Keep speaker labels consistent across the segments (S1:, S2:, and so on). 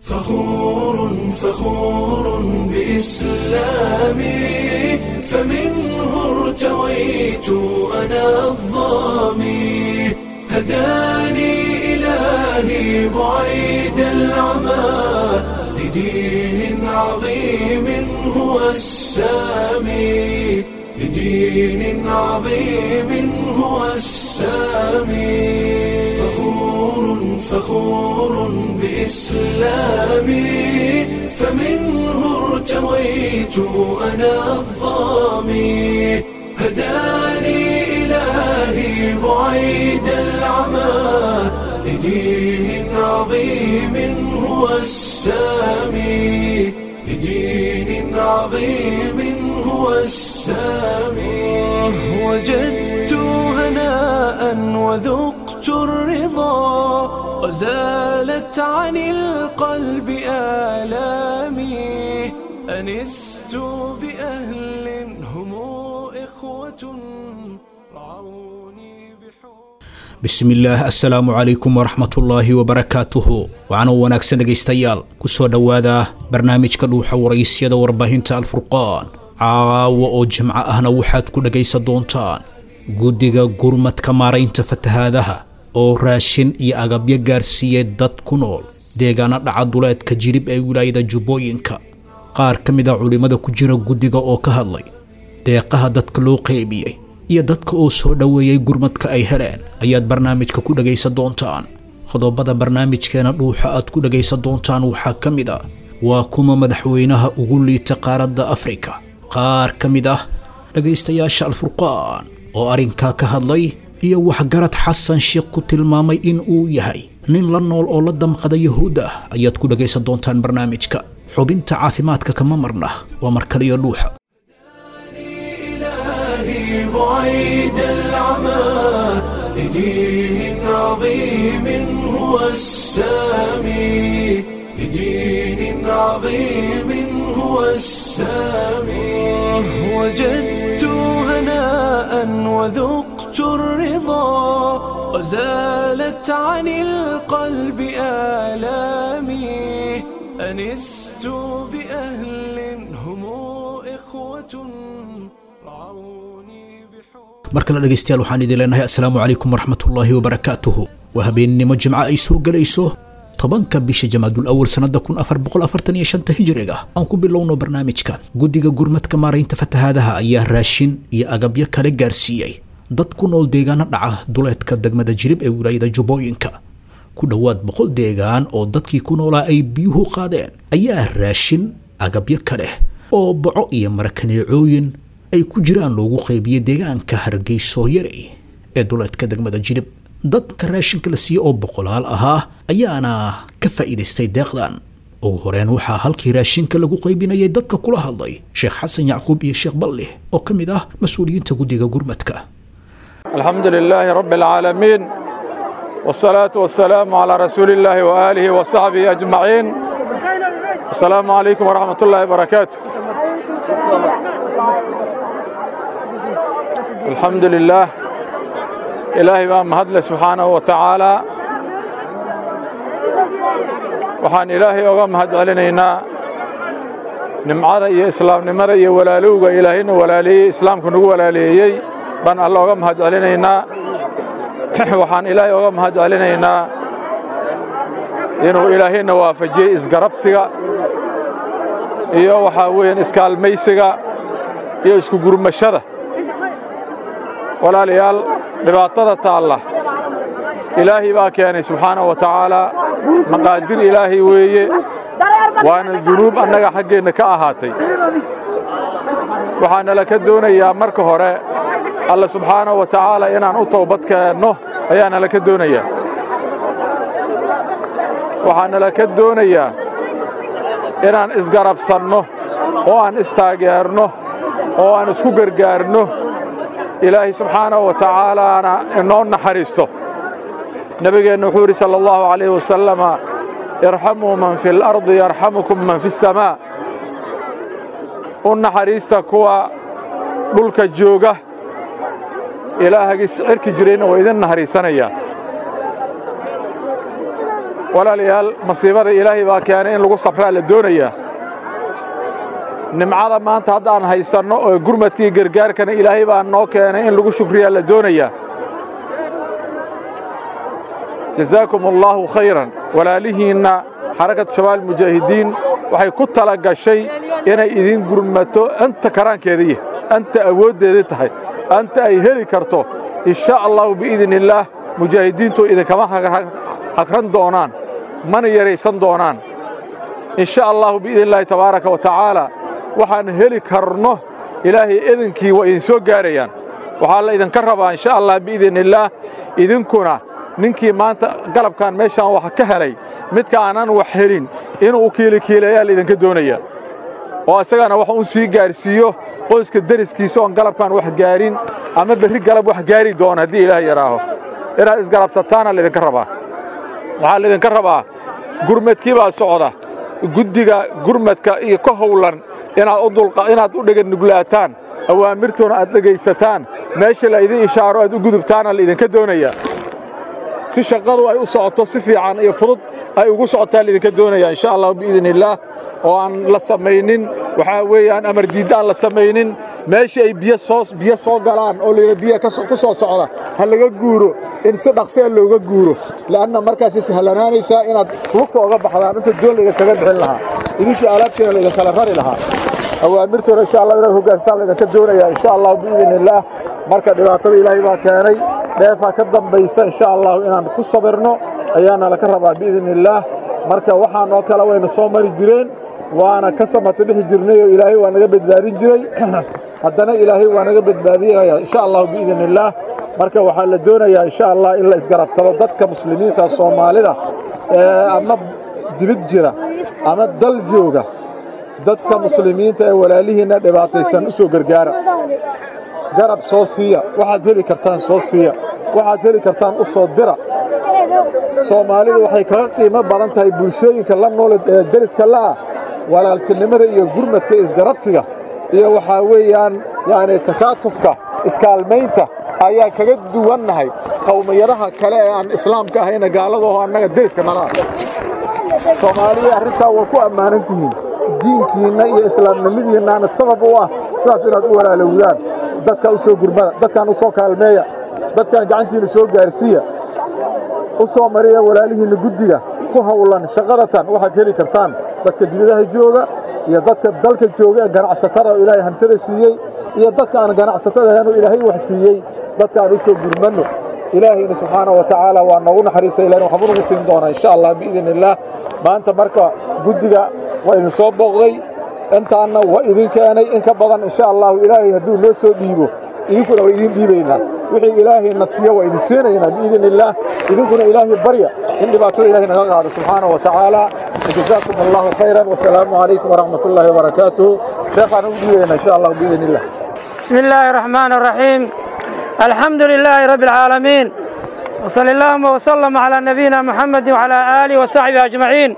S1: فخور فخور بإسلامي فمنه ارتويت أنا الظامي هداني إلهي بعيد العمى لدين عظيم هو السامي لدين عظيم هو السامي فخور فخور بإسلامي فمنه ارتويت أنا الظامي هداني إلهي بعيد العمى لدين عظيم هو السامي لدين عظيم هو السامي وجدت هناء وذقت الرضا وزالت عن القلب آلامي أنست بأهل هم إخوة رعوني بحب
S2: bismillaah assalaamu calaykum waraxmatullaahi wabarakaatuhu waxaana wanaagsan dhegaystayaal ku soo dhowaada barnaamijka dhuuxa waraysyada warbaahinta alfurqaan caawa oo jimco ahna waxaad ku dhegaysan doontaan guddiga gurmadka maaraynta fatahaadaha oo raashin iyo agabyo gaarsiiyey dad ku nool deegaana dhaca duleedka jirib ee wilaayada jubbooyinka qaar ka mid a culimmada ku jira guddiga oo ka hadlay deeqaha dadka loo qeybiyey iyo dadka oo soo dhoweeyey gurmadka ay heleen ayaad barnaamijka ku dhegaysan doontaan qodobada barnaamijkeena dhuuxa aad ku dhegaysan doontaan waxaa ka mid ah waa kuma madaxweynaha ugu liita qaaradda afrika qaar ka mid ah dhegaystayaasha alfurqaan oo arrinkaa ka hadlay iyo waxgarad xasan sheekh ku tilmaamay in uu yahay nin la nool oo la damqada yahuudda ayaad ku dhegaysan doontaan barnaamijka xubinta caafimaadka kama marna waa markaliyo dhuuxa
S1: إلهي بعيد العمى لدين عظيم هو السامي لدين عظيم هو السامي وجدت هناء وذقت الرضا وزالت عن القلب آلامي أنست بأهل هم إخوة رعوني بحب
S2: mar kale dhegaystayaal waxaan idin leenahay assalaamu calaykum waraxmatullaahi wabarakaatuhu waa habeennimo jimco ay soo gelayso tobanka bisha jamaadul awal sannada kun afar boqol afartan iyo shanta hijriga aan ku bilowno barnaamijka guddiga gurmadka maaraynta fatahaadaha ayaa raashin iyo agabyo kale gaarsiiyey dad ku nool deegaano dhaca duleedka degmada jirib ee wilaayada jubbooyinka ku dhowaad boqol deegaan oo dadkii ku noolaa ay biyuhu qaadeen ayaa raashin agabyo kale oo boco iyo marakaneecooyin ay ku jiraan loogu qaybiyey deegaanka hargeyso yarey ee duleedka degmada jirib dadka raashinka la siiyey oo boqolaal ahaa ayaana ka faa'iidaystay deeqdan ugu horeen waxaa halkii raashinka lagu qaybinayay dadka kula hadlay sheekh xasan yacquub iyo sheekh ballih oo ka mid ah mas-uuliyiinta guddiga gurmadka
S3: الحمد لله رب العالمين والصلاة والسلام على رسول الله وآله وصحبه أجمعين السلام عليكم ورحمة الله وبركاته الحمد لله إلهي بان مهدل سبحانه وتعالى waxaan ilaahay oga mahad celinaynaa nimcada iyo islaamnimada iyo walaalowga ilaahayna walaaleeyey islaamku nagu walaaleeyey baan alla oga mahad celinaynaa waxaan ilaahay oga mahad celinaynaa inuu ilaahayna waafajiyey isgarabsiga iyo waxaa weeyaan iskaalmaysiga iyo isku gurmashada walaalayaal dhibaatada taalla ilaahay baa keenay subxaanahu wa tacaalaa maqaadir ilaahay weeye waana dunuub annaga xaggeenna ka ahaatay waxaana la ka doonayaa marka hore alla subxaanahu wa tacaala inaan u toobad keenno ayaana la ka doonayaa waxaana la ka doonayaa inaan isgarabsanno oo aan istaageerno oo aan isku gargaarno ilaahay subxaanahu wa tacaalaana inoo naxariisto nebigeenna wuxuu yidhi sala allahu calayhi wasalama irxamuu man fi اlardi yarxamukum man fi الsamaa u naxariista kuwa dhulka jooga ilaahagii cirki jirayna waa idin naxariisanayaa walaalayaal masiibada ilaahay baa keenay in lagu safraa la doonayaa nimcada maanta haddaan haysanno oo gurmadkii gargaarkana ilaahay baa noo keenay in lagu shukriyaa la doonayaa jazaakum allaahu khayran walaalihiinna xarakatu shabaab mujaahidiin waxay ku tala gashay inay idin gurmato anta karaankeedaiyo anta awooddeedii tahay anta ay heli karto insha allahu biidni illaah mujaahidiintu idinkama hagran doonaan mana yaraysan doonaan insha allahu biidni illaahi tabaaraka wa tacaala waxaan heli karno ilaahay idinkii waa idin soo gaarayaan waxaa la idinka rabaa insha allah biidni illaah idinkuna ninkii maanta galabkan meeshaan wax ka helay midka aanan wax helin inuu u kiilikiilayaa laydinka doonaya oo isagana wax un sii gaarsiiyo qoyska deriskiisa oon galabkan wax gaarin ama berri galab wax gaari doona haddii ilaah yaraaho inaad isgarabsataana laydinka rabaa waxaa laydinka rabaa gurmadkii baa socda guddiga gurmadka iyo ka howlan inaad u dheganuglaataan awaamirtoona aad dhegaysataan meesha laydin ishaaro aad u gudubtaana laydinka doonaya si shaqadu ay u socoto si fiican iyo fudud ay ugu socotaa laydinka doonaya insha allah biidni illaah oo aan la samaynin waxaa weeyaan amar diidda aan la samaynin meeshii ay biyo soo biyo soo galaan oo layidha biyo ku soo socda ha laga guuro in si dhaqsiya looga guuro la'anna markaasay sahlanaanaysaa inaad lugta oga baxdaan inta doon laydinkaga bixin lahaa idinkii alaabtiina laydinkala rari lahaa awaamirtoona insha allah inaad hogaanstaan laydinka doonaya insha allah biidni illaah marka dhibaatada ilaahay baa keenay dheefaa ka dambaysa insha allahu inaan ku sabirno ayaana laka rabaa biidni illaah marka waxaan oo kale wayna soo mari jireen waana ka samata bixi jirnay oo ilaahay waa naga badbaadin jiray haddana ilaahay waa naga badbaadinaya insha allahu biidni illaah marka waxaa la doonayaa insha allah in la isgarabsado dadka muslimiinta soomaalida ee ama dibid jira ama dal jooga dadka muslimiinta ee walaalihiinna dhibaataysan u soo gargaara garab soo siiya waxaad heli kartaan soo siiya waxaad heli kartaan u soo dira soomaalidu waxay kaga qiimo badan tahay bulshooyinka la nool ee deriska la'ah walaaltinimada iyo gurmadka isgarabsiga iyo waxaa weeyaan yacni takaatufka iskaalmaynta ayaan kaga duwannahay qowmiyadaha kale ee aan islaamka ahayna gaaladaho annaga deriska nala ah soomaalida arrintaa waa ku ammaanan tihiin diinkiinna iyo islaamnimadiinnaana sabab u ah sidaas inaad u walaalowdaan dadka u soo gurmada dadkaan u soo kaalmeeya dadkaan gacantiinna soo gaarsiiya u soo mariya walaalihiinna guddiga ku hawlan shaqadatan waxaad heli kartaan dadka dibadaha jooga iyo dadka dalka jooga ee ganacsatada oo ilaahay hantada siiyey iyo dadka aan ganacsatada ahayn oo ilaahay wax siiyey dadka aan u soo gurmanno ilaahayna subxaana wa tacaala waa noogu naxariisa ilahin waxba nagu siin doonaa insha allah biidni illaah maanta marka guddiga waa idin soo booqday intaanna waa idin keenay in ka badan insha allahu ilaahay hadduu noo soo dhiibo idinkuna waa idin dhiibaynaa wixii ilaahayna siiyo waa idin siinaynaa biidni illaah idinkuna ilaahay barya in dhibaatada ilahay naga qaado subxaana wa tacaala jazaakum allahu khayran wasalaamu calaykum waraxmat ullaahi wabarakaatuhu sheekhaan ugu dhiibaynaa insha allah biidni illah
S4: بسم الله الرحمن الرحيم الحمد لله رب العالمين وصلى اللهم وسلم على نبينا محمد وعلى آله وصحبه أجمعين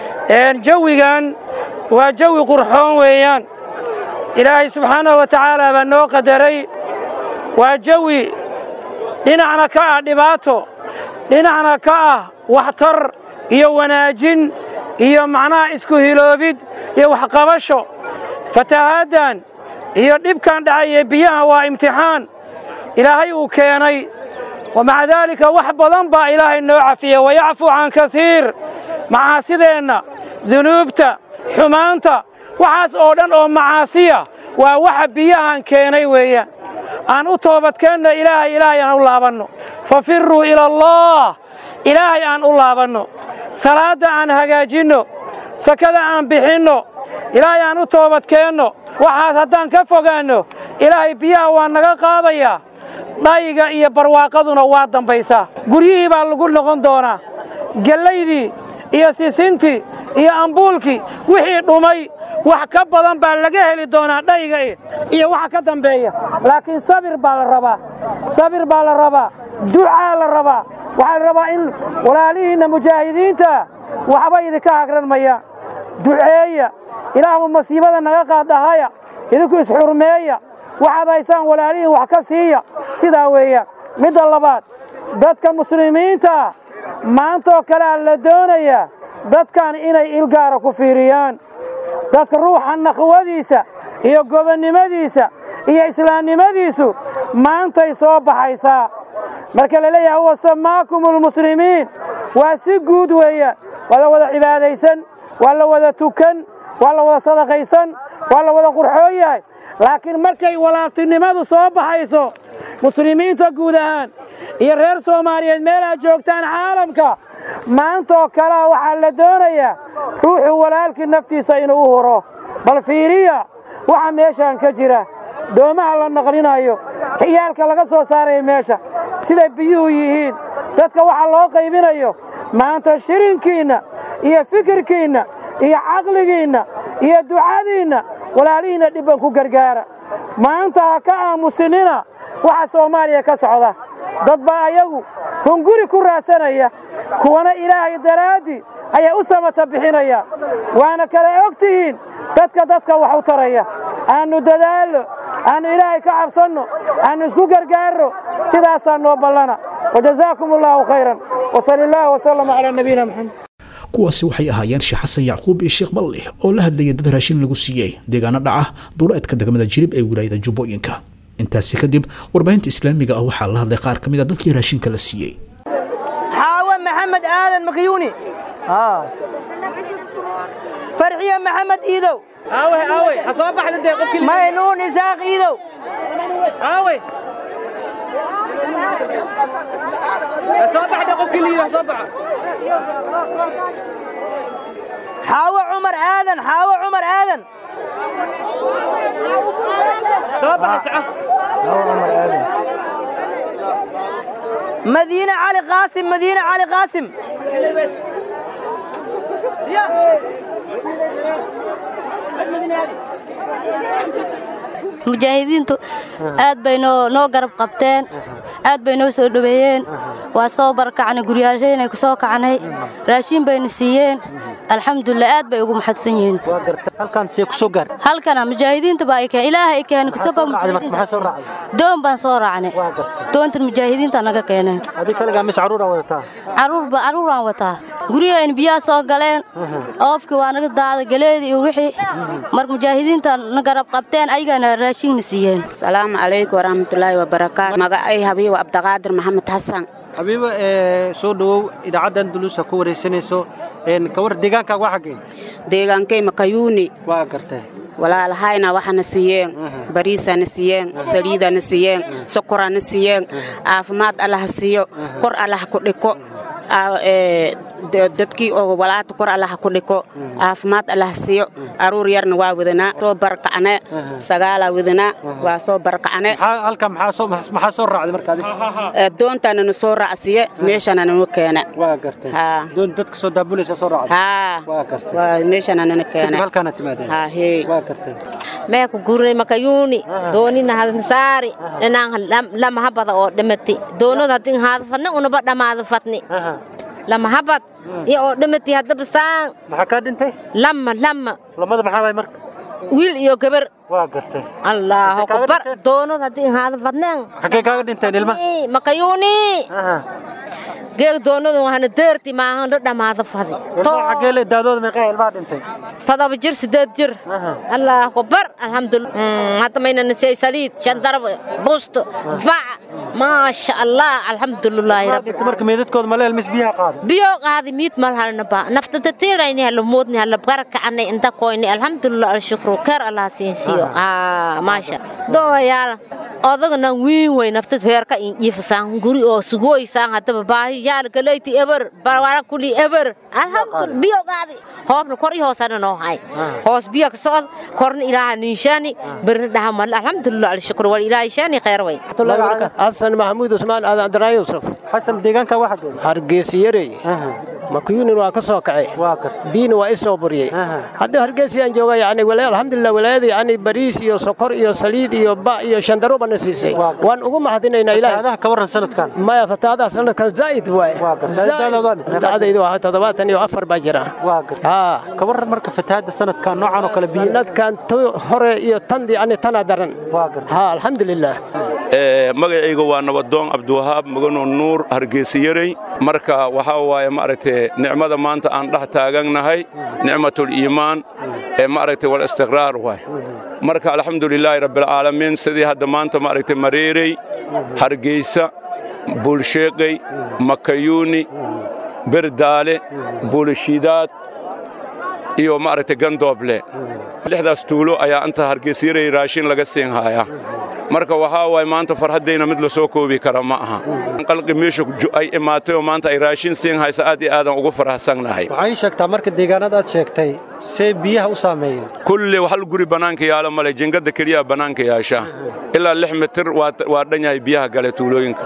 S4: جويgan waa jawi qurxoon weeyaan ilaahay subxaanahu wa tacaala baa noo qadaray waa jawi dhinacna ka ah dhibaato dhinacna ka ah waxtar iyo wanaajin iyo macnaha isku hiloobid iyo waxqabasho fatahaaddan iyo dhibkan dhacaya biyaha waa imtixaan ilaahay uu keenay wa maca daalika wax badan baa ilaahay noo cafiya wayacfu can kasiir macaasideenna dunuubta xumaanta waxaas oo dhan oo macaasiya waa waxa biyahan keenay weeyaan aan u toobadkeenno ilaahay ilaahay aan u laabanno fafiruu ila allah ilaahay aan u laabanno salaadda aan hagaajinno sakada aan bixinno ilaahay aan u toobadkeenno waxaas haddaan ka fogaanno ilaahay biyaha waa naga qaadayaa dhayiga iyo barwaaqaduna waa dambaysaa guryihii baa lagu noqon doonaa gellaydii iyo sisintii iyo ambuulkii wixii dhumay wax ka badan baa laga heli doonaa dhayiga iyo waxa ka dambeeya laakiin sabir baa la rabaa sabir baa la rabaa ducaa la rabaa waxaa la rabaa in walaalihiinna mujaahidiinta waxba idinka hagran mayaan duceeya ilaahmu masiibada naga qaaddahaya idinku isxurmeeya waxaad haysaan walaalihiin wax ka siiya sidaa weeyaan midda labaad dadka muslimiinta maantaoo kalea la doonayaa dadkan inay ilgaara ku fiiriyaan dadka ruuxa naqwadiisa iyo gobonnimadiisa iyo islaamnimadiisu maantay soo baxaysaa marka la leeyahay huwa samaakum almuslimiin waa si guud weeyaan waa la wada cibaadaysan waa la wada tukan waa la wada sadaqaysan waa la wada qurxoon yahay laakiin markay walaaltinimadu soo baxayso muslimiinta guud ahaan iyo reer soomaaliyeed meel aad joogtaan caalamka maantaoo kalea waxaa la doonayaa ruuxuu walaalkii naftiisa inuu u huro bal fiiriya waxa meeshaan ka jira doomaha la naqlinayo xiyaalka laga soo saaraya meesha siday biyuhu yihiin dadka waxa loo qaybinayo maanta shirinkiinna iyo fikirkiinna iyo caqligiinna iyo ducadiinna walaalihiinna dhibban ku gargaara maanta ha ka aamusinina waxa soomaaliya ka socda dad baa ayagu hunguri ku raadsanaya kuwana ilaahay daraaddii ayaa u samata bixinaya waana kala og tihiin dadka dadka wax u taraya aannu dadaalno aannu ilaahay ka cabsanno aannu isku gargaarno sidaasaa noo ballana wajazaakum allaahu khayran wasali illaahu wasalama calaa nabiyina maxamed
S2: kuwaasi waxay ahaayeen sheekh xasan yacquub iyo sheekh ballih oo la hadlayay dad raashin lagu siiyey deegaano dhaca duleedka degmada jirib ee wilaayada jubbooyinka intaasi kadib warbaahinta islaamiga ah waxaa la hadlay qaar ka mid a dadkii raashinka la siiyey
S5: xaawe maxamed aadan makiyuuni farxiya maxamed iidow maynuun isaaq iidow xaawe cumar aadan xaawe cumar aadan madiine cali qaasim madiine cali qaasim
S6: mujaahidiintu aad bay noo noo garab qabteen aad bay noo soo dhoweeyeen waa soo barakacnay guryaashayna ku soo kacnay raashiin bayna siiyeen alxamdulilah aad bay ugu maxadsan yihiin
S7: halkaan see ku soo gaar
S6: halkana mujaahidiinta baa ay keen ilaahay ay keenay kusagoo
S7: maxaa soo raacday
S6: doon baan soo raacnay doontan mujaahidiinta naga keeneen
S7: adii kaligaa mis caruuraa wadataa
S6: caruurba caruuraan wataa guryahayn biyaha soo galeen oofkii waa naga daaday galeedii iyo wixii marka mujaahidiinta na garab qabteen ayagana raashiinna siiyeen
S8: asalaamu calaykum waraxmatullaahi wabarakaatu magacay habiibo cabdiqaadir maxamed xasan
S7: habiiba soo dhowow idaacaddan duluusa ku waraysanayso kawar deegaankaaga waa xaggee
S8: deegaankay makayuuni
S7: waa gartay
S8: walaalahayna waxana siiyeen bariisana siiyeen saliidana siiyeen sokorana siiyeen caafimaad allaha siiyo kor allaha ku dhiko dadkii oo walaata kor allaha ku dhiko caafimaad allaha siiyo aruur yarna waa wadanaa soo barakacne sagaalaa wadanaa waa soo barakacne
S7: halka maxaa soo raacday marka adiga
S8: doontana na soo raacsiye meeshana nanu keene
S7: waa gartay doon dadka soo daabulaysa soo raacday
S8: haa
S7: waa gartay
S8: waa meeshana nana keene
S7: halkaana timaadeen
S8: haa hee
S7: waa gartay
S9: meeku gurnay makayuuni doonina hadnasaari dhanaan lama habada oo dhamati doonada hadin haada fadna unaba dhammaada fadni lama habad iyo oo dhamati haddaba saan
S7: maxaa kaa dhintay
S9: lama lama
S7: lamada maxaa waay marka
S9: wiil iyo gabar
S7: waa gartay
S9: allahu akbar doonada hadin haada fadneen
S7: xaggee kaaga dhinteen ilma
S9: makayuuni geeg doonadu waxaana deerti maahan la dhammaada fadi
S7: xaggee le daadooda meeqaa ilmaha dhintay
S9: todoba jir sideed jir allahu akbar alxamdulillah hadda mayna nisay saliid shandarab bust bac maasha allah alxamdulilaahi rabbi
S7: marka meedadkooda ma leel mis biyaha qaaday
S9: biyo qaadi miid mal halna ba nafta tatirayni hal moodni hal barakacni inta koyni alxamdulillah alshukru kar allah siinsiyo ah maasha dooyaal odagana wiin way naftad heerka ifsaan guri oo sugoysaan hadaba baahi yaal galeyti eber barwara kuli eber alhamdulillah biyo qaadi hoobna kor iyo hoosana noo hay hoos biyo ka socod korna ilaaha ninshaani birna dhaha mal alxamdulillah alshukru wal ilaahi shaani khayr way
S10: xasan maxamuud usmaan aadan abdiraay yusuf
S7: xasan deegaanka waa xaggee
S10: hargeysiyarey makuyunin waa ka soo kacay biina waa i soo buriyey haddii hargeysiyaan jooga yani alxamdulilah walaayada yani bariis iyo sokor iyo saliid iyo ba iyo shandaro bana siisay waan ugu mahadinaynaa ilaah
S7: ka warran sanadkan
S10: maya fataadaha sanadkan zaa'id waaye dacdayda waa toddobaatan iyo afar baa jira
S7: ka warran marka fatahaadda sanadkan noocan oo kale biyo
S10: sanadkan hore iyo tan yani tana daran ha alxamdulilah
S11: magacayga waa nabadoon cabdiwahaab mugano nuur hargeysayarey marka waxaa waaye maaragtay nicmada maanta aan dhex taagannahay nicmatuliimaan ee maaragtay walistiqraar waay marka alxamdulilaahi rabbilcaalamiin sidii hadda maanta maaragtay mareerey hargeysa buulsheeqey makayuuni berdaale buulishiidaad iyo maaragtay gandooble lixdaas tuulo ayaa inta hargeysyarey raashin laga siin hayaa marka waxaa waaye maanta farhaddayna mid la soo koobi kara ma aha qalqi meesha ay imaatay oo maanta ay raashin siin haysa aad iyo aadan ugu faraxsannahay
S7: waxay sheegtaa marka deegaanada aad sheegtay see biyaha u saameeyeen
S11: kulle hal guri bannaanka yaalo male jingada keliya bannaanka yaasha ilaa lix mitir waa dhan yahay biyaha gale tuulooyinka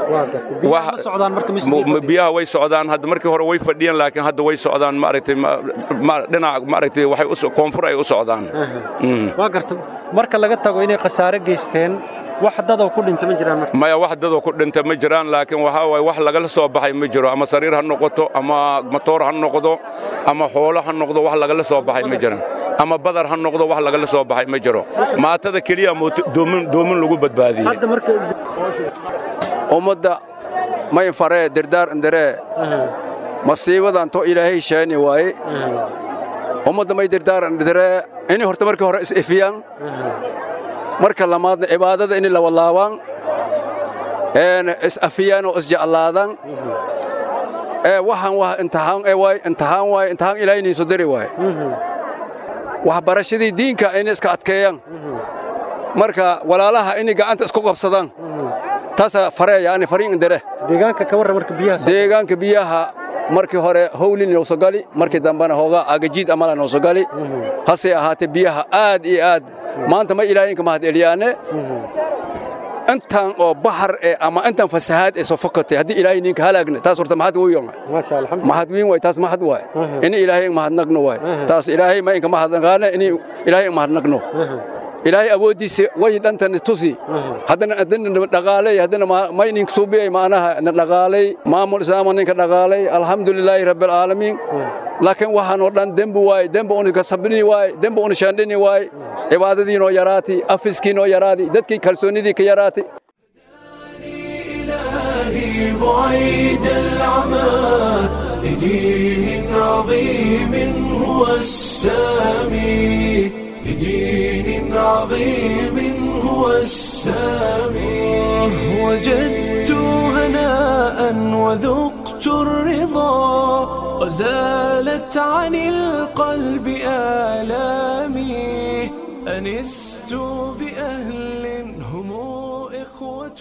S11: biyaha way socdaan hadda markii hore way fadhiyeen laakiin hadda way socdaan maaragtay dhinac maaragtay waxay koonfur ay u socdaan
S7: waa garta marka laga tago inay khasaare geysteen wax dadoo ku dhinta ma jiraan
S11: maya wax dadoo ku dhinta ma jiraan laakiin waxaa waaye wax lagala soo baxay ma jiro ama sariir ha noqoto ama matoor ha noqdo ama xoolo ha noqdo wax lagala soo baxay ma jiraan ama badar ha noqdo wax lagala soo baxay ma jiro maatada keliya doomin lagu badbaadiyey
S12: ummadda may faree dirdaar indaree masiibadan to ilaahay sheeni waaye ummadda may dirdaar indaree inay horta markii hore is-ifiyaan marka lamaadna cibaadada inay lawalaabaan is-afiyaan oo isjeclaadaan waxaan wax imtixaan waay imtixaan waay imtixaan ilaahay inay soo dari waaye waxbarashadii diinka inay iska adkeeyaan marka walaalaha inay gacanta isku qabsadaan taasaa fareeya ani fariin indire
S7: deegaanka ka warran marka biyaha
S12: deegaanka biyaha markii hore howlin noo soo gali markii dambena hoogaa agajiid amala noo soo gali hase ahaatee biyaha aad iyo aad maanta ma ilaahayinka mahad eliyaane intan oo bahar ee ama intan fasahaad ee soo fakatay haddii ilaahay ninka halaagne taas horta mahad weyn mahad weyn waay taas mahad waay ini ilaahay mahadnaqno waay taas ilaahay ma inka mahadnaqaane ini ilaahay mahadnaqno ilaahay awooddiisa way dhantan tusi haddana haddana dhaqaalay haddana ma inin suubiyay maanaha na dhaqaalay maamul islaama ninka dhaqaalay alxamdulilaahi rabbilcaalamiin laakiin waxaan oo dhan dembi waay dembi unu kasabini waay dembi unu shaandhini waay cibaadadiinoo yaraati afiskiinoo yaraati dadkii kalsoonnidii ka yaraati
S1: بعيد العمى لدين عظيم هو السامي لدين عظيم هو السامي وجدت هناء وذقت الرضا وزالت عن القلب آلامي أنست بأهل هم إخوة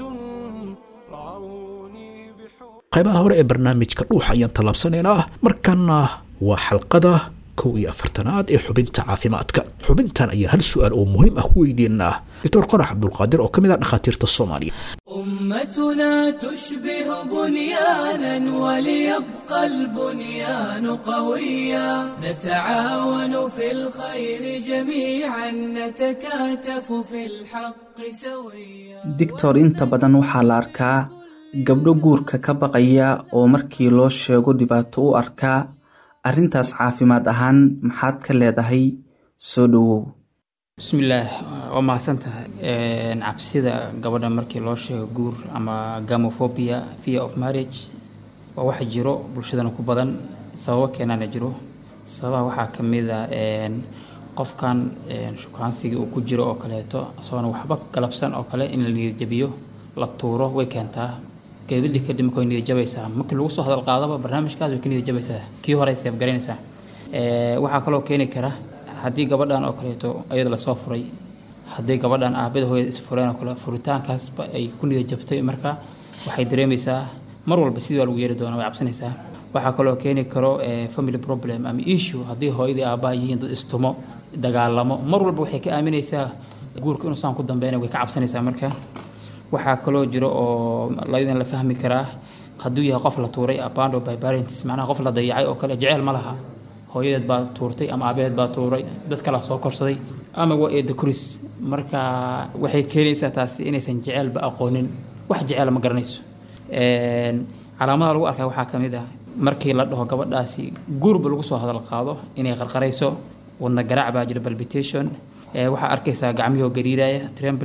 S1: رعوني
S2: qaybaha hore ee barnaamijka dhuuxa ayaan tallaabsanaynaa markaana waa xalqada kow iyo afartanaad ee xubinta caafimaadka xubintan ayaa hal su-aal oo muhiim ah ku weydiinaa doctor qorax cabdulqaadir oo ka mid ah dhakhaatiirta soomaaliya
S13: أمتنا تشبه بنيانا وليبقى البنيان قويا نتعاون في الخير جميعا نتكاتف في الحق سويا
S14: digtor inta badan waxaa la arkaa gabdho guurka ka baqaya oo markii loo sheego dhibaato u arkaa arrintaas caafimaad ahaan maxaad ka leedahay soo dhowow
S15: bismillaah waa mahadsan tahay cabsida gabadha markii loo sheego guur ama gamophobia fear of marriage waa wax jiro bulshadana ku badan sababo keenana jiro sababaha waxaa ka mid ah qofkan shukaansigii uu ku jiro oo kaleeto isagoona waxba galabsan oo kale in la niyadjabiyo la tuuro way keentaa gabadhii kadib marka way niyadjabaysaa markii lagu soo hadal qaadaba barnaamijkaas way ka niyadjabaysaa kii hore ay seef garaynaysaa waxaa kaloo keeni kara haddii gabadhan oo kaleeto ayada lasoo furay haddii gabadhan aabada hooyada isfureen oo kale furitaankaasba ay ku niyad jabtay marka waxay dareemaysaa mar walba sidii waa lagu yeeri doonaa way cabsanaysaa waxaa kaloo keeni karo family problem ama issue haddii hooyadii aabbaha yihiin dad istumo dagaalamo mar walba waxay ka aaminaysaa guurka inuu saan ku dambeynaya way ka cabsanaysaa marka waxaa kaloo jiro oo laydin la fahmi karaa hadduu yahay qof la tuuray abando by parents macnaha qof la dayacay oo kale jeceyl ma laha hooyadeed baa tuurtay ama aabaheed baa tuuray dad kalaa soo korsaday ama waa eedo koris marka waxay keenaysaa taasi inaysan jeceelba aqoonin wax jeceel ma garanayso calaamadaha lagu arkaa waxaa ka mid ah markii la dhaho gabadhaasi guurba lagu soo hadal qaado inay qarqarayso wadna garaac baa jira palpitation waxaa arkaysaa gacmihoo gariiraya tremblin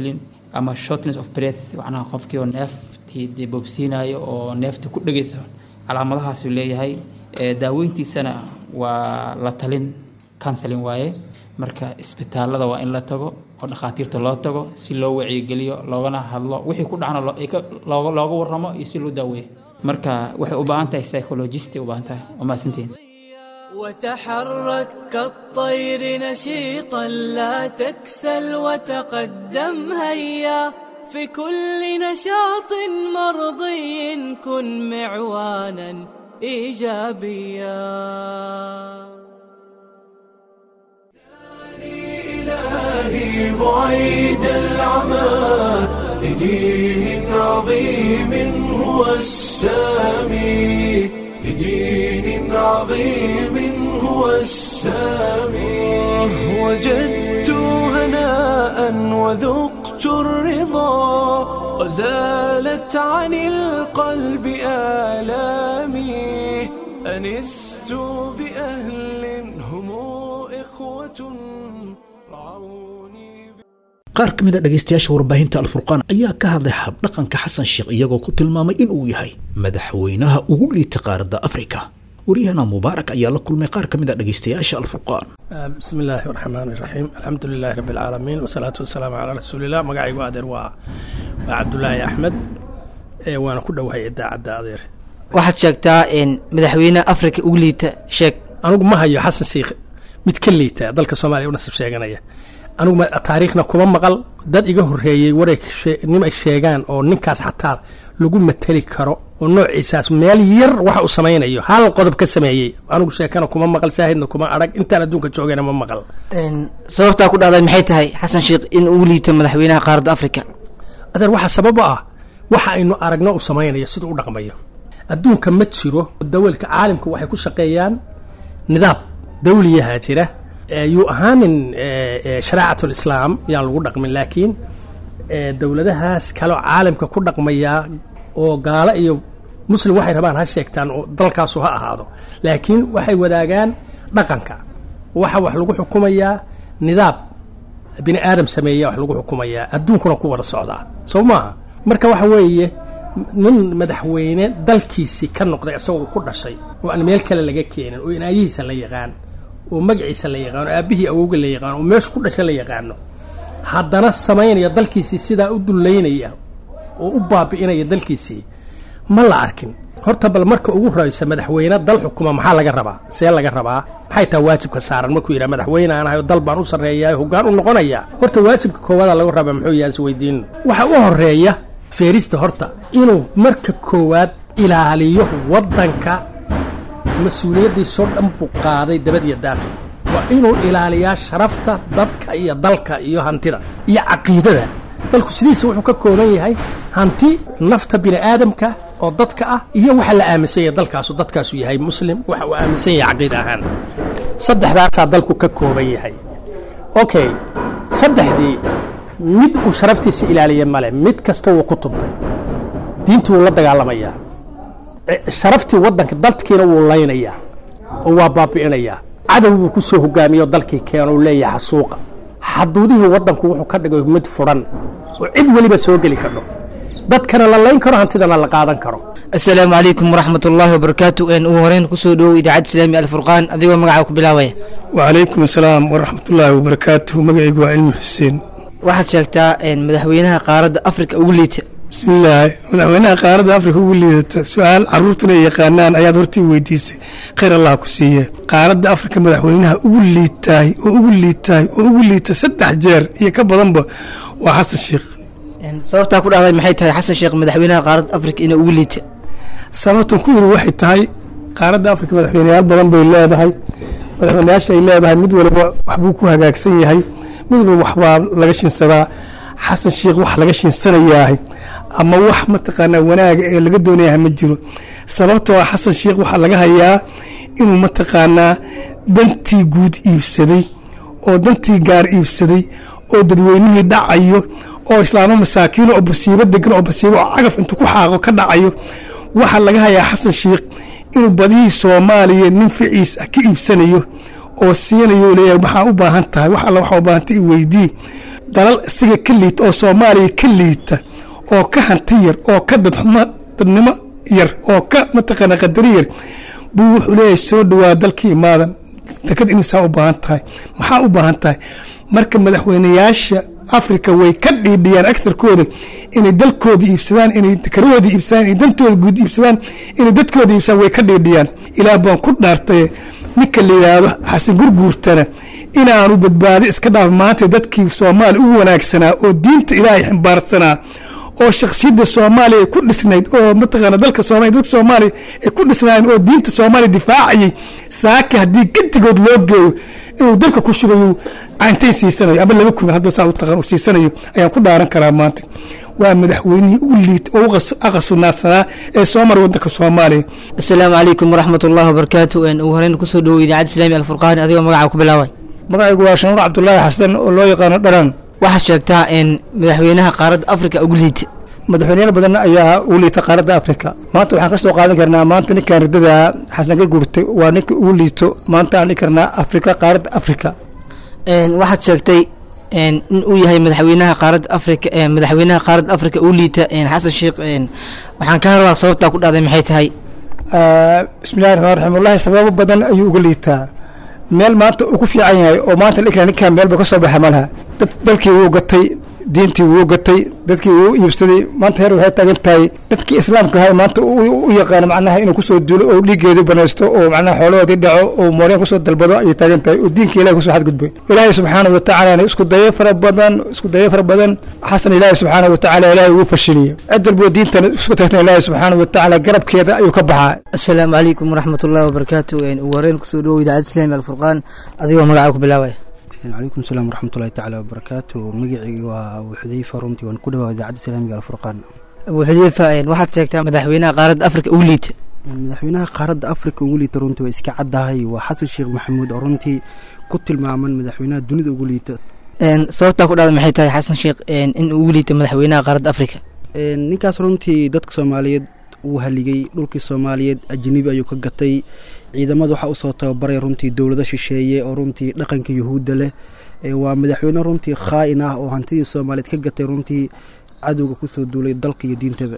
S15: ama shortness of breath macnaha qofkii oo neeftii dee boobsiinayo oo neefta ku dhegaysa calaamadahaasuu leeyahay ee daaweyntiisana waa la talin counseling waaye marka isbitaalada waa in la tago oo dhakhaatiirta loo tago si loo wacyigeliyo loogana hadlo wixii ku dhacna loo- ay ka- looga looga warramo iyo si loo daaweeyo marka waxay u baahan tahay psychologist ay u baahan tahay waa mahadsantihiin
S13: وتحرك كالطير نشيطا لا تكسل وتقدم هيا في كل نشاط مرضي كن معوانا ايجابيا
S1: إلهي بعيد العمى لدين عظيم هو السامي لدين عظيم هو السامي وجدت هناء وذقت الرضا وزالت عن القلب آلامي أنست بأهل هم إخوة
S2: qaar ka mid a dhegaystayaasha warbaahinta alfurqaan ayaa ka hadlay habdhaqanka xasan sheekh iyagoo ku tilmaamay inuu yahay madaxweynaha ugu liita qaaradda afrika waryahana mubaarak ayaa la kulmay qaar ka mid a dhegaystayaasha alfurqaan
S16: بسم الله الرحمن الرحيم الحمد لله رب العالمين والصلاة والسلام على رسول الله magacaygu adeer waa waa cabdulaahi axmed ee waana ku dhowahay idaacadda adeer
S17: waxaad sheegtaa in madaxweyne afrika ugu liita sheeg
S16: anigu ma hayo xasan sheikh mid ka liita dalka soomaaliya u nasib sheeganaya anigu ma- taariikhna kuma maqal dad iga horreeyey waray shee- nin ay sheegaan oo ninkaas xataa lagu mateli karo oo noociisaas meel yar waxa uu samaynayo hal qodob ka sameeyey anigu sheekana kuma maqal shaahidna kuma arag intaan adduunka joogayna ma maqal
S17: Een, sababtaa ku dhacday maxay tahay xasan sheekh in ugu liito madaxweynaha qaaradda afrika
S16: adeer waxaa sabab u ah waxa aynu aragno uu samaynayo sida u dhaqmayo adduunka ma jiro dawalka caalamka waxay ku shaqeeyaan nidaam dawliyaha jira ee yuu ahaanin ee, ee, shareecatul islaam yaan lagu dhaqmin laakiin ee, dowladahaas kaloo caalamka ku dhaqmaya oo gaalo iyo muslim waxay rabaan ha sheegtaan oo dalkaasu ha ahaado laakiin waxay wadaagaan dhaqanka waxa wax lagu xukumayaa nidaam bini aadam sameeya wax lagu xukumayaa adduunkuna ku wada socdaa soo maaha marka waxa weeye nin madaxweyne dalkiisii ka noqday isagoo ku dhashay oo aan meel kale laga keenin oo inaayihiisa la yaqaan oo magaciisa la yaqaan oo aabbihii awowga la yaqaan oo meesha ku dhashay la yaqaano haddana samaynaya dalkiisii sidaa u dullaynaya oo u baabi'inaya dalkiisii ma la arkin horta bal marka ugu horeysa madaxweyne dal xukuma maxaa laga rabaa see laga rabaa maxay tahay waajibka saaran markuu yidhaha madaxweyne aan ahay oo dal baan u sarreeyaa hoggaan u noqonaya horta waajibka koowaada laga rabaa muxuu yahay is weydiino waxa u horeeya feerista horta inuu marka koowaad ilaaliyo waddanka mas-uuliyaddiisoo dhan buu qaaday dabadiya daaqil waa inuu ilaaliyaa sharafta dadka iyo dalka iyo hantida iyo caqiidada dalku sidiisa wuxuu ka kooban yahay hanti nafta bini aadamka oo dadka ah iyo waxa la aaminsan yahay dalkaasu dadkaasu yahay muslim waxa uu aaminsan yahay caqiida ahaan saddexdaasaa dalku ka kooban yahay okay saddexdii mid uu sharaftiisa ilaaliya male mid kasta wuu ku tuntay diintii wuu la dagaalamayaa e- sharaftii waddanka dadkiina wuu laynayaa oo waa baabi'inayaa cadow buu ku soo hogaamiyey oo dalkii keeno uu leeyahay xasuuqa xaduudihii waddanku wuxuu ka dhigay mid furan oo cid weliba soo geli kardho dadkana la layn karo hantidana la qaadan karo
S17: asalaamu calaykum waraxmat ullaahi wabarakaatu een ugu horeyn kusoo dhowow idaacadda islaami alfurqaan adigoo magacaa ku bilaabaya
S18: وعليكم السلام ورحمة الله وبركاته مقعي علم حسين
S17: waxaad sheegtaa een madaxweynaha qaaradda afrika ugu liita
S18: بسم الله مدحوينها قارة أفريقيا ugu liidata su-aal caruurtuna ay yaqaanaan ayaad hortii weydiisay khayr allah ku siiye qaaradda afrika madaxweynaha ugu liitaay oo ugu liitaay oo ugu liita saddex jeer iyo ka badanba waa xasan sheekh
S17: Een, sababtaa ku dhacday maxay tahay xasan sheekh madaxweynaha qaaradda afrika inuu ugu liita
S18: sababtan ku yiri waxay tahay qaaradda afrika madaxweyneyaal badan bay leedahay madaxweyneyaasha ay leedahay mid waliba waxbuu ku hagaagsan yahay mid waliba waxbaa laga shinsadaa xasan sheekh wax laga shinsanayahay ama wax mataqaanaa wanaaga ee laga doonayahay ma jiro sababtoo ah xasan sheekh waxaa laga hayaa inuu mataqaanaa dantii guud iibsaday oo dantii gaar iibsaday oo dadweynihii dhacayo oo islaamo masaakiino oo basiibo degan oo basiibo oo cagaf intuu ku xaaqo ka dhacayo waxaa laga hayaa xasan sheekh inuu badihii soomaaliya nin ficiis ah ka iibsanayo oo siinayo leeyahay waxaa u baahan tahay wax alla waxaa u baahan tahay i weydii dalal isaga ka liita oo soomaaliya ka liita oo ka hanti yar oo ka dadxumo dadnimo yar oo ka mataqaana qadari yar buu wuxuu leeyahay soo dhawaa dalkii imaadan dekad imisaa u baahan tahay maxaa u baahan tahay marka madaxweynayaasha africa way ka dhiidhiyaan agtarkooda inay dalkooda iibsadaan inay dekarahooda iibsadaan inay dantooda guud iibsadaan inay dadkooda iibsadaan way ka dhiidhiyaan ilaah baan ku dhaartay ninka la yidhaahdo xasan gurguurtana inaanu badbaado iska dhaaf maanta dadkii soomaaliya ugu wanaagsanaa oo diinta ilaahay ximbaarsanaa oo shakhsiyadda soomaaliya ay ku dhisnayd oo mataqaana dalka soomaaliya dadka soomaaliya ay ku dhisnaayeen oo diinta soomaaliya difaacayay saaki haddii gedigood loo geeyo inuu dalka ku shubayo cayntayn siisanayo ama laba kun hadba saa u taqaan uu siisanayo ayaan ku dhaaran karaa maanta waa madaxweynihii ugu liit oo ugu aqasunaadsanaa ee soo mara waddanka soomaaliya
S17: asalaamu calaykum waraxmat ullahi wabarakaatu ugu horeyn kusoo dhowo idaacadda islaami alfurqaan adigoo magaca ku bilaabay
S19: magacaygu waa shanuur cabdulaahi xasan oo loo yaqaano dharan
S17: waxaad sheegtaa in madaxweynaha qaaradda afrika ugu liita
S19: madaxweyneyaal badan ayaa ugu liita qaaradda afrika maanta waxaan ka soo qaadan karnaa maanta ninkan ridada xasan garguurtay waa ninka ugu liito maanta aan dhihi karnaa afrika qaaradda afrika
S17: waxaad sheegtay in uu yahay madaxweynaha qaaradda afrika madaxweynaha qaaradda afrika ugu liita xasan sheekh waxaan ka hadlaa sababtaa ku dhacday maxay tahay
S19: bismillahi raxmaan raxiim wallahi sababo badan ayuu uga liitaa meel maanta uu ku fiican yahay oo maanta ninkan ninkan meelba ka soo baxa ma laha dad dalkii wuu gatay diintii wuu gatay dadkii wuu iibsaday maanta heer waxay taagan tahay dadkii islaamka ahay maanta u yaqaano macnaha inuu kusoo duulo oo dhiiggeedu banaysto oo macnaha xoolahoodii dhaco oo mooreen kusoo dalbado ayay taagan tahay oo diinka ilahi kusoo xadgudbay ilaahay subxaanahu watacaala isku dayo fara badan isku dayo fara badan xasan ilaahi subxaanahu watacaala ilaahay ugu fashiliyo cid walbo diintan isku tagtan ilaahi subxaanahu watacaala garabkeeda ayuu ka baxaa
S17: asalaamu calaykum waraxmat ullahi wabarakaatu ugu horeyn kusoo dhowo idaacadda islaami alfurqaan adigoo magaca ku bilaabaya
S20: calaykum salaam waraxmatullahi tacaala wabarakaatu magacii waa abu xudeyfa runtii waan ku dhawaa idaacadda islaamiga alfurqaan
S17: abu xudeyfa waxaad sheegtaa madaxweynaha qaaradda afrika ugu liita
S20: madaxweynaha qaaradda afrika ugu liita runtii waa iska caddahay waa xasan sheekh maxamuud oo runtii ku tilmaaman madaxweynaha dunida ugu liita
S17: sababtaa ku dhacda maxay tahay xasan sheekh in ugu liita madaxweynaha qaaradda afrika
S20: ninkaas runtii dadka soomaaliyeed uu haligay dhulkii soomaaliyeed ajnabi ayuu ka gatay ciidamada waxaa usoo tababaray runtii dowlado shisheeye oo runtii dhaqanka yuhuudda leh waa madaxweyne runtii khaa-in ah oo hantidii soomaaliyeed ka gatay runtii cadowga kusoo duulay dalka iyo diintaba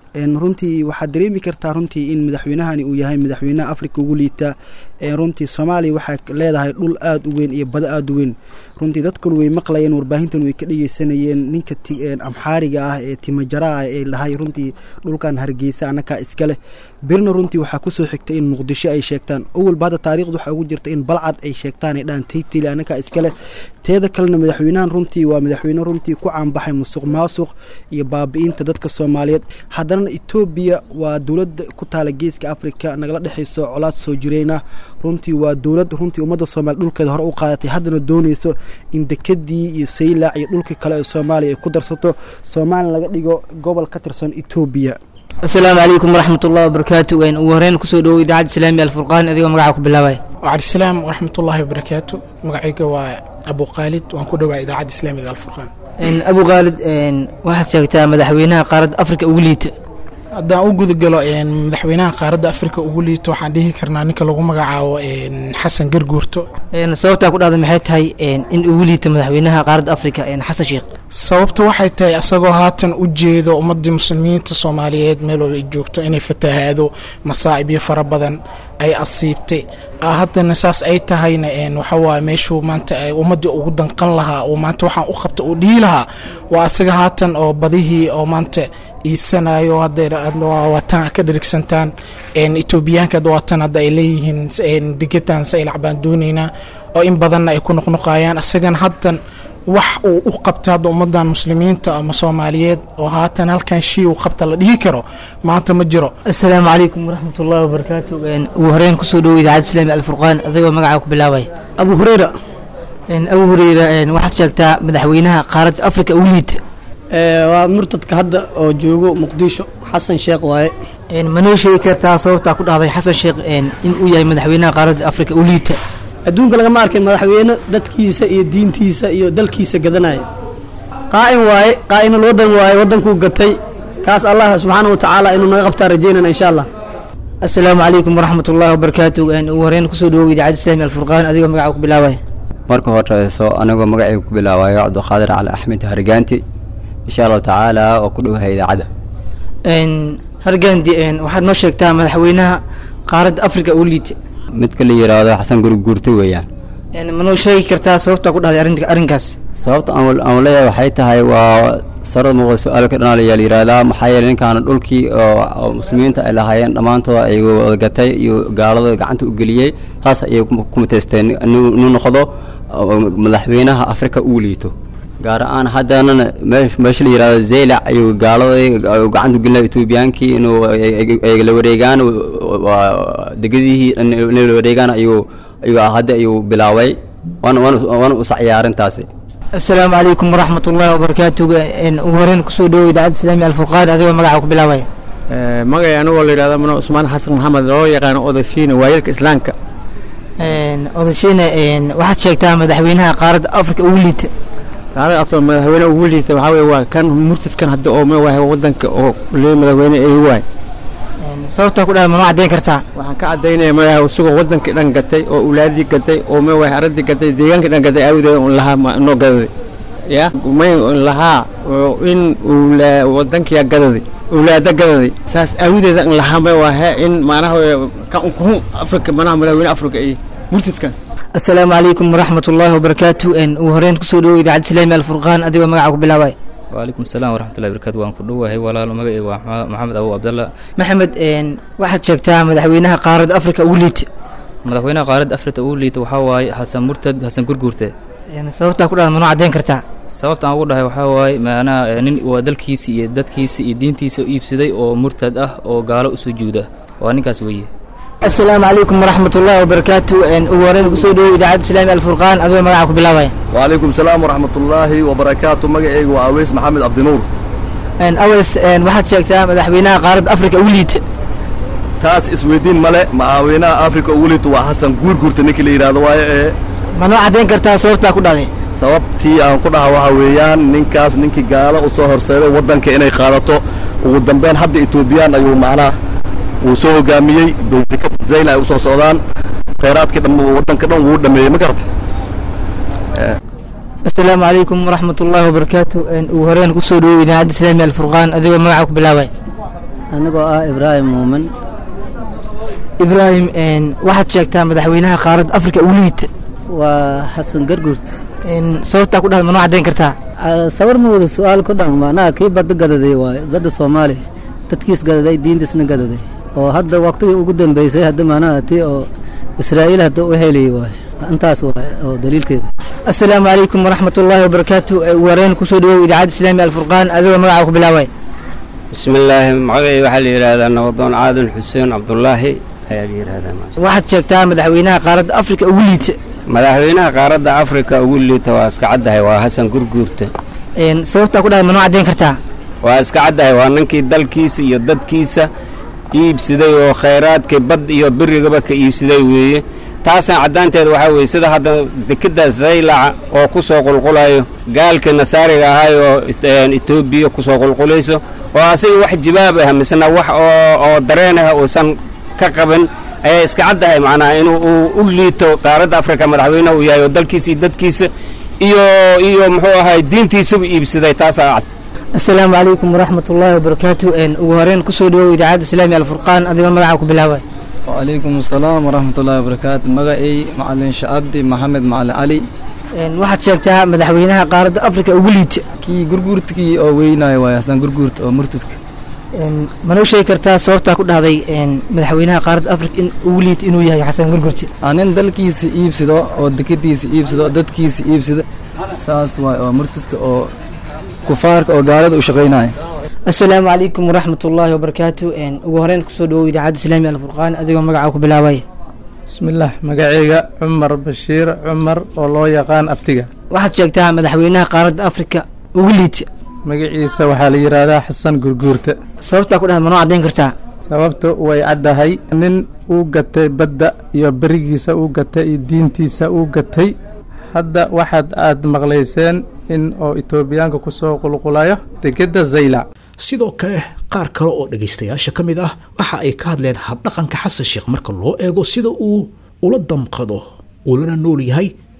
S20: runtii waxaad dareemi kartaa runtii in madaxweynahani uu yahay madaxweynaha afrika ugu liita runtii soomaaliya waxay leedahay dhul aada u weyn iyo bado aada u weyn runtii dadkan way maqlayeen warbaahintan way ka dhegeysanayeen ninka amxaariga ah ee timajara ah ee dhahay runtii dhulkan hargeysa annakaa iska leh berina runtii waxaa kusoo xigtay in muqdisho ay sheegtaan owalba hadda taarikhda waxaa ugu jirta in balcad ay sheegtaan ay dhahaan taytili annakaa iska leh teeda kalena madaxweynahan runtii waa madaxweyne runtii ku caanbaxay musuq maasuq iyo baabi-inta dadka soomaaliyeed haddana etoobiya waa dowladda ku taala geeska afrika nagala dhexayso colaad soo jireyna runtii waa dowlad runtii ummadda soomaliya dhulkeeda hore u qaadatay haddana doonayso in dekadii iyo saylac iyo dhulkii kale ee soomaaliya ay ku darsato soomaaliya laga dhigo gobol ka tirsan etoobiya
S17: asalaamu calaykum waraxmat ullahi wabarakaatu ugu horeyn kusoo dhowo idaacadda islaami alfurqaan adigoo magaca ku bilaabaya
S21: wacalaisalaam waraxmatullaahi wabarakaatu magacayga waa abu khaalid waan ku dhowaa idaacadda islaamiga alfurqaan
S17: abu khaalid waxaad sheegtaa madaxweynaha qaaradda afrika ugu liita
S21: haddaan u gudagalo madaxweynaha qaaradda afrika ugu liito waxaan dhihi karnaa ninka lagu magacaabo xasan garguurto
S17: sababtaa ku dhacda maxay tahay in ugu liito madaxweynaha qaaradda afrika xasan sheekh
S21: sababta waxay tahay asagoo haatan u jeedo ummadii muslimiinta soomaaliyeed meel walba ay joogto inay fatahaado masaa'ibyo fara badan ay asiibtay haddana saas ay tahayna waxawaaye meeshuu maanta ummadii ugu danqan lahaa oo maanta waxaan u qabta uu dhihi lahaa waa asaga haatan oo badihii oo maanta iibsanayo hadwaatan ka dherigsantaan etoobiyaanka waatan hadda ay leeyihiin degetaan saylac baan doonaynaa oo in badanna ay ku noqnoqayaan asagana haddan wax uu u qabta hadda ummadan muslimiinta ama soomaaliyeed oo haatan halkan shii uu qabta la dhihi karo maanta ma jiro
S17: asalaamu calaykum waraxmat ullahi wabarakaatu ugu horeyn kusoo dhowo idaacadda islaami alfurqaan adigoo magaca ku bilaabaya
S22: abu hureyra
S17: abu hureyra waxaad sheegtaa madaxweynaha qaaradda afrika ugu liita
S22: waa murtadka hadda oo joogo muqdisho xasan sheekh waaye
S17: manoo sheegi kartaa sababtaa ku dhahday xasan sheekh in uu yahay madaxweynaha qaaradda afrika u liita
S22: adduunka lagama arkay madaxweyne dadkiisa iyo diintiisa iyo dalkiisa gadanaya qaa'in waaye qaa'inul waddan waaye waddankuu gatay kaas allah subxaana wa tacaala inuu naga qabtaa rajaynana insha allah
S17: asalaamu calaykum waraxmat ullahi wabarakaatu ugu horeyn kusoo dhowo idaacadda islaami alfurqaan adigoo magaca ku bilaabaya
S3: marka horeyso anigoo magacayga ku bilaabayo cabdiqaadir cali axmed hargaanti insha allahu tacaala oo ku dhowahay idaacadda
S17: hargandi waxaad noo sheegtaa madaxweynaha qaaradda africa uu liita
S3: midka la yidhaahdo xasan gurguurto weeyaan
S17: ma noo sheegi kartaa sababtaa ku dhahday arrinta- arrinkaas
S3: sababta aan aan leeyahay waxay tahay waa sarad muuqda su-aal ka dhanaalaya la yidhaahdaa maxaa yeelay ninkaan dhulkii oo oo muslimiinta ay lahaayeen dhammaantood ay wada gatay iyo gaalada gacanta u geliyey taas ayay ku ku mutaysteen inuu inuu noqdo oo madaxweynaha afrika uu liito gaar ahaan haddanana meesh- meesha la yidhahdo zeylac ayuu gaalada ayuu gacanta u gelinaya etoobiyaankii inuu ay- ay- ay la wareegaan waa degadihii inay la wareegaan ayuu ayuu hadda ayuu bilaabay waana waana waana u sacyay arrintaasi
S17: asalaamu calaykum waraxmat ullahi wabarakaatu ugu horeyn kusoo dhawow idaacadda islaamiga alfurqaan adigoo magaca ku bilaabaya
S4: magay anigoo la yidhahdo mano cusmaan xasan maxamed loo yaqaano odashiina waayelka islaamka
S17: odasheyne waxaad sheegtaa madaxweynaha qaaradda africa ugu liita
S4: gaalada afar madaxweyne ugu liisa waxaa weye waa kan murtadkan hadda oo ma wahay wadanka oo lee madaxweyne ay waay
S17: sababtaa ku dhahay ma noo caddayn kartaa
S4: waxaan ka caddaynaya madaxa isagoo wadankii dhan gatay oo ulaadii gatay oo ma wahay aradii gatay deegaankii dhan gatay aawadeeda un lahaa ma noo gadaday ya may lahaa oo in ula wadankiya gadaday ulaada gadaday saas aawadeeda in lahaa ma wahe in maanaha kan kun afrika manaha madaxweyne afrika iyo murtadkaas
S17: asalaamu calaykum waraxmat ullahi wabarakaatu ugu horeyn kusoo dhawow idaacadda islaamiga alfurqaan adigoo magaca ku bilaabaya
S23: waalaikum salaam waraxmatullahi barakaatu waan ku dhowahay walaalo magacayga waa Maxamed- maxamed abu abdalla
S17: maxamed waxaad sheegtaa madaxweynaha qaaradda africa ugu liita
S23: madaxweynaha qaaradda afrika ugu liita waxaa waaye xasan murtad xasan gurguurte
S17: sababtaa ku dhahay ma noo caddayn kartaa
S23: sababta aan ugu dhahay waxaa waaye macnaha eh, nin waa dalkiisa iyo dadkiisa iyo diintiisa u iibsaday oo murtad ah oo gaalo u sujuuda waa ninkaas weeye
S17: asalaamu calaykum waraxmat ullahi wabarakaatu ugu horeyn kusoo dhawow idaacadda islaamiga alfurqaan adigoo magaca ku bilaabaya
S24: وعليكم السلام ورحمة الله وبركاته مقعيق وعويس محمد عبد النور
S17: awas waxaad sheegtaa madaxweynaha qaaradda africa ugu liita
S24: تاس اسويدين ملء معاوينا أفريقيا وليت وحسن قور قور تنكي لي هذا واي
S17: ma noo caddayn kartaa sababtaa ku dhahday
S24: sababtii aan ku dhaha waxa weeyaan ninkaas ninkii gaalo u soo horseeday waddanka inay qaadato ugu dambeyn hadda etoobiyaan ayuu macnaha uu soo hogaamiyey dekada zayla ay u soo socdaan khayraadkii dhan waddanka dhan wuu dhameeyey ma garata
S17: asalaamu calaykum waraxmat ullahi wabarakaatu ugu horeyn kusoo dhawow idaacadda islaamiga alfurqaan adigoo magaca ku bilaabaya
S25: anigoo ah ibraahim muumin
S17: ibraahim waxaad sheegtaa madaxweynaha qaaradda africa ugu liita
S25: waa xasan garguurt
S17: sababtaa ku dhahday ma noo caddayn kartaa
S25: sawir ma wada su-aal ku dhan macnaha kii badda gadaday waaye badda soomaaliya dadkiis gadaday diintiisna gadaday oo hadda waqtigii ugu dambeysay hadda macnaha tii oo israa'iil hadda u helayay waaye intaas waaye oo daliilkeeda
S17: asalaamu calaykum waraxmat ullahi wabarakaatu ugu horeyn kusoo dhawow idaacadda islaamiga alfurqaan adigoo magaca ku bilaabaya
S3: بسم الله magacayga waxaa la yidhaahdaa nabadoon caadan xuseen cabdulaahi ayaa la yidhaahdaa
S17: waxaad sheegtaa madaxweynaha qaaradda africa ugu liita
S3: madaxweynaha qaaradda afrika ugu liita waa iska caddahay waa xasan gurguurte
S17: sababtaa ku dhahay ma noo caddayn kartaa
S3: waa iska caddahay waa ninkii dalkiisa iyo dadkiisa iibsaday oo khayraadkii bad iyo birigaba ka iibsaday weeye taasna caddaanteeda waxaa weeye sida hadda dekeda zaylaca oo ku soo qulqulayo gaalkii nasaariga ahay oo etoobiya ku soo qulqulayso oo asiga wax jibaab ah misna wax oo oo dareen ah uusan ka qaban ayaa iska caddahay macnaha inuu uu u liito qaaradda afrika madaxweyne uu yahay oo dalkiisa iyo dadkiisa iyo iyo muxuu ahay diintiisaba iibsaday taasaa cad
S17: asalaamu calaykum waraxmat ullahi wabarakaatu ugu horeyn kusoo dhawow idaacadda islaamiga alfurqaan adigoo magaca ku bilaabaya
S26: وعليكم السلام ورحمة الله وبركاته مغاي معلن شعبدي محمد معلن علي
S17: waxaad sheegtaa madaxweynaha qaaradda africa ugu liita
S26: kii gurguurtkii oo weynaayo waay hasan gurguurt oo murtadka
S17: ma noo sheegi kartaa sababtaa ku dhahday madaxweynaha qaaradda africa in ugu liita inuu yahay xasan gurgurti
S26: nin dalkiisa iibsado oo dekadiisa iibsado dadkiisa iibsado saas waay oo murtadka oo kufaarka oo gaalada u shaqaynaya
S17: asalaamu calaykum waraxmat ullaahi wabarakaatu ugu horeyn kusoo dhawow idaacadda islaamiga alfurqaan adigoo magaca ku bilaabaya
S27: bismillaah magacayga cumar bashiir cumar oo loo yaqaan abtiga
S17: waxaad sheegtaa madaxweynaha qaaradda africa ugu liita
S27: magaciisa waxaa la yidhaahdaa xasan gurguurta
S17: sababtaa ku dhahda ma noo caddayn kartaa
S27: sababta way caddahay nin uu gatay badda iyo berigiisa uu gatay iyo diintiisa uu gatay hadda waxaad aad maqlayseen in oo etoobiyaanka ku soo qulqulayo degedda zaylac
S2: sidoo kale qaar kale oo dhegaystayaasha ka mid ah waxa ay ka hadleen habdhaqanka xasan sheekh marka loo eego sida uu ula damqado uu lana nool yahay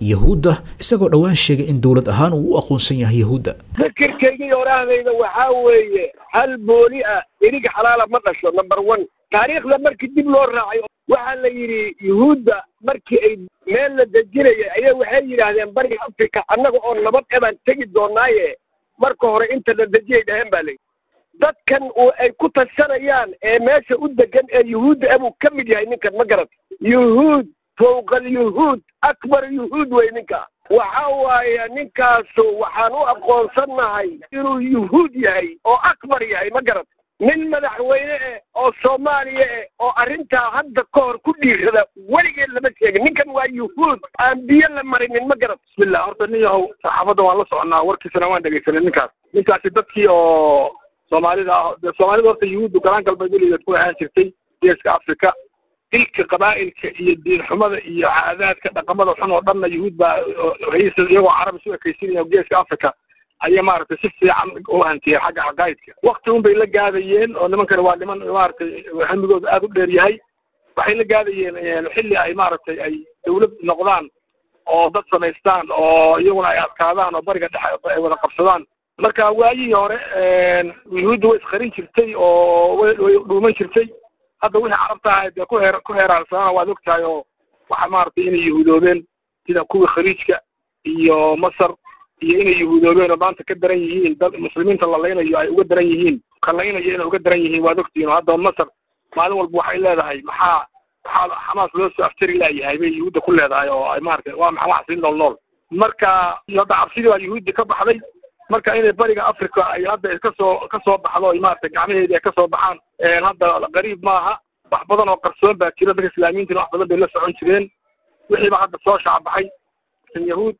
S2: yahuudda isagoo dhowaan sheegay in dowlad ahaan uu u aqoonsan yahay yahuudda
S5: fikirkaygii orahdayda waxaa weeye hal booli ah erig xalaala ma dhasho number one taariikhda markii dib loo raacay waxaa la yidhi yuhuudda markii ay meel la dejinaya ayaa waxay yidhaahdeen bariga africa annaga oo nabad ebaan tegi doonaaye marka hore inta la dejiyay dhaheen baa layidhi dadkan uu ay ku tashanayaan ee meesha u degan ee yuhuudda abuu ka mid yahay ninkan ma garat yuhuud fowqa alyuhuud akbar yuhuud wey ninka waxa waaye ninkaasu waxaan u aqoonsannahay inuu yuhuud yahay oo akbar yahay ma garat nin madaxweyne eh oo soomaaliya eh oo arrintaa hadda ka hor ku dhiirada weligeed lama sheegin ninkan waa yuhuud aan biyo la marinin ma garat
S6: bismillah horta nin yahow saxaafadda waan la soconaa warkiisana waan dhegaysanay ninkaas ninkaasi dadkii oo soomaalida ah dee soomaalida horta yuhuuddu galaan galbeed weligeed ku ahaan jirtay geeska africa dilka qabaa'ilka iyo diin xumada iyo caadaadka dhaqamada xun oo dhanna yuhuud baa haysa iyagoo carab isu ekaysinaya geeska africa ayay maaragtay si fiican u hantiyeen xagga caqaa'idka wakti un bay la gaadayeen oo nimankani waa niman maaragtay hamigooda aada u dheer yahay waxay la gaadayeen xilli ay maaragtay ay dawlad noqdaan oo dad samaystaan oo iyaguna ay adkaadaan oo bariga dhexe ay wada qabsadaan marka waayihii hore yuhuudda way isqarin jirtay oo way way dhuuman jirtay hadda wixii carabta ahayd dee ku heer ku heeraarsanana waad ogtahay oo waxa maaragtay inay yuhuudoobeen sida kuwii khaliijka iyo masar iyo inay yuhuudoobeen oo maanta ka daran yihiin dad muslimiinta la laynayo ay uga daran yihiin ka laynayo inay uga daran yihiin waad ogtihiin oo hadda masar maalin walba waxay leedahay maxaa maxaa xamaas loo soo aftari laayahay bay yuhuudda ku leedahay oo ay maaragtay waa maxaa wax sii nool nool marka hadda cabsidii baa yuhuuddi ka baxday marka inay bariga africa ay hadda kasoo kasoo baxdo ay maaragtay gacmaheedii ay kasoo baxaan hadda qariib maaha wax badan oo qarsoon baa jira dadka islaamiyiintina wax badan bay la socon jireen wixiiba hadda soo shacbaxay yahuud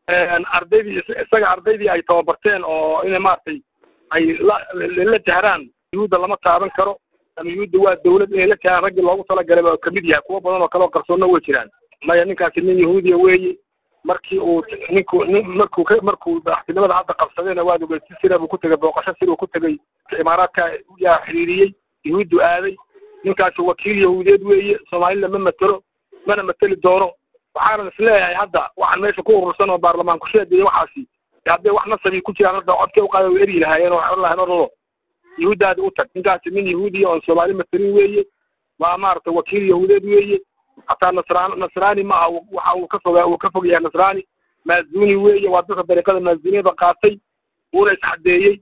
S6: ardaydii isaga ardaydii ay tababarteen oo inay maaragtay ay la la jahraan yuhuudda lama taaban karo ama yuhuudda waa dawlad inay la jahraan raggii loogu talagalay baa kamid yahay kuwo badan oo kale oo qarsoonna way jiraan maya ninkaasi nin yahuudiya weeye markii uu ninku nin markuu ka markuu madaxtinimada hadda qabsadayna waad ogeed si sira buu ku tegay booqasho sir uu ku tegay imaaraadka yaa xiriiriyey yuhuuddu aaday ninkaasi wakiil yahuudeed weeye soomaalida ma matelo mana mateli doono waxaanan isleeyahay hadda waxaan meesha ku urursan oo baarlamaan ku sheegaya waxaasi haddee wax nasabi ku jiraan hadda codkay uqaada way eryi lahaayeen oo waxay odhan lahayn orado yuhuuddaadi u tag ninkaasi nin yahuudiya oon soomaali matelin weeye waa maaragtay wakiil yahuudeed weeye hataa nasraan nasraani ma aha waxa uu ka fogaa uu ka fog yahay nasraani maazuni weeye waa dadka dariiqada maazuniyada qaatay wuuna isxadeeyey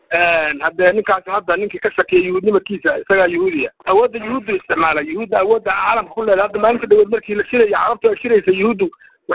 S6: haddee ninkaasi hadda ninkii ka shakiyay yuhuudnimadkiisa isagaa yuhuudiya awoodda yuhuuddu isticmaala yuhuudda awoodda caalamka ku leedahay hadda maalinka dhaweed markii la shiraya carabtu ay shiraysa yuhuuddu